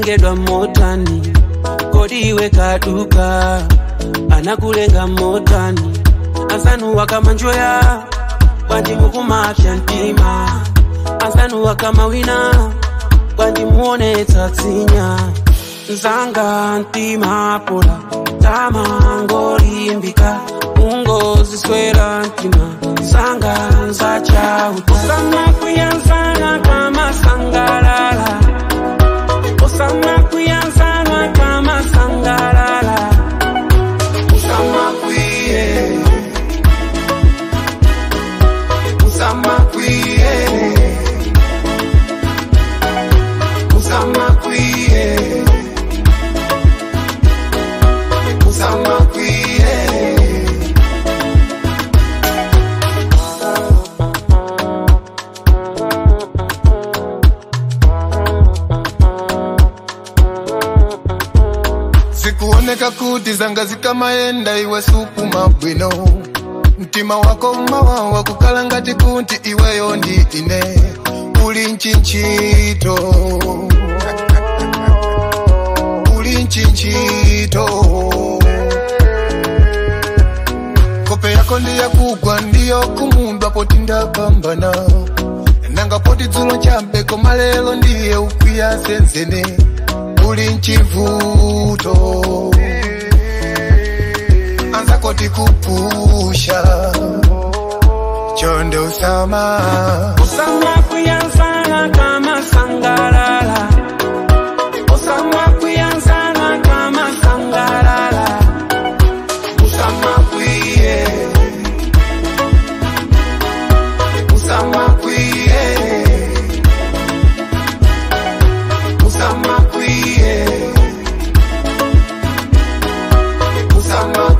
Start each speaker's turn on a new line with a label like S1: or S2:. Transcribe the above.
S1: unatengedwa motani kodi iwe kaduka anakulenga motani asanuwa kama njoya kwanji mukumapya mtima asanuwa kama wina kwanji muone tatsinya nzanga mtima pola tamangolimbika ungoziswera mtima sanga nzachauta osama kuyanzana kama sangalala osama kuyanzana kama sangalala osama kuye osama kuye osama kuye osama kuye
S2: zikuoneka kuti zanga zikamaenda iwe sukuma bwino mtima wako mawawa kukala ngati kuti iweyo ndi ine uli nchinchito uli nchinchito kope yako ndiyakugwa ndiyo kumundwa poti ndapambana nanga poti dzulo chambe koma lero ndiye ukwiya zenzene uli mchivuto anza koti kupusha chonde usama
S1: Osama kuyanzana kama sangalala Osama kuyanzana kama sangalala Osama kuye Osama kuye Osama kuye Osama